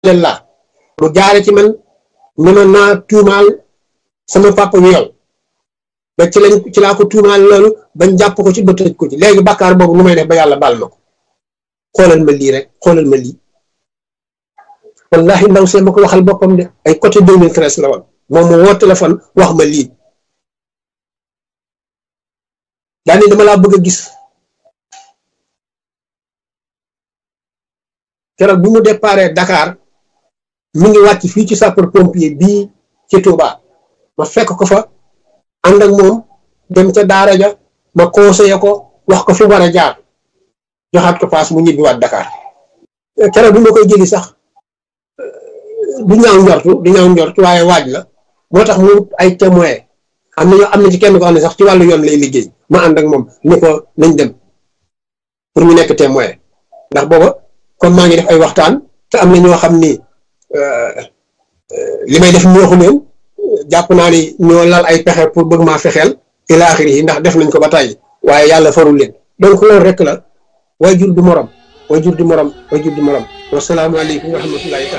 la mu jaare ci man ne ma naa tuumaal sama papa wi yow ba ci lañ ci laa ko tuumaal loolu bañ jàpp ko ci ba tëj ko ci léegi bàkkaar boobu nu may def ba yàlla baal ma ko xoolal ma lii rek xoolal ma lii wallahi ndaw see ma ko waxal boppam de ay côté 2013 la woon moom mu woo téléphone wax ma lii daani dama laa bëgg a gis keroog bi mu déparé Dakar mi ngi wàcc fii ci sapeur pompier bii ci Touba ma fekk ko fa ànd ak moom dem ca daara ja ma conseillé ko wax ko fi war a jaar joxaat ko paas mu ñibbiwaat Dakar keroog bi ma koy jëli sax du ñaaw njortu du ñaaw njortu waaye waaj la moo tax mu ay témoin am na ñoo am na ci kenn ko xam ne sax ci wàllu yoon lay liggéey ma ànd ak moom ni ko nañ dem pour mu nekk témoin ndax booba comme maa ngi def ay waxtaan te am na ñoo xam ni li may def neexu leen jàpp naa ni ñoo lal ay pexe pour bëgg maa fexeel ila axiri yi ndax def nañ ko ba tàyyi waaye yàlla farul leen donc loolu rek la way jur du morom way jur du morom way jur du morom wasalaamaaleykum wa rahmatullahi taala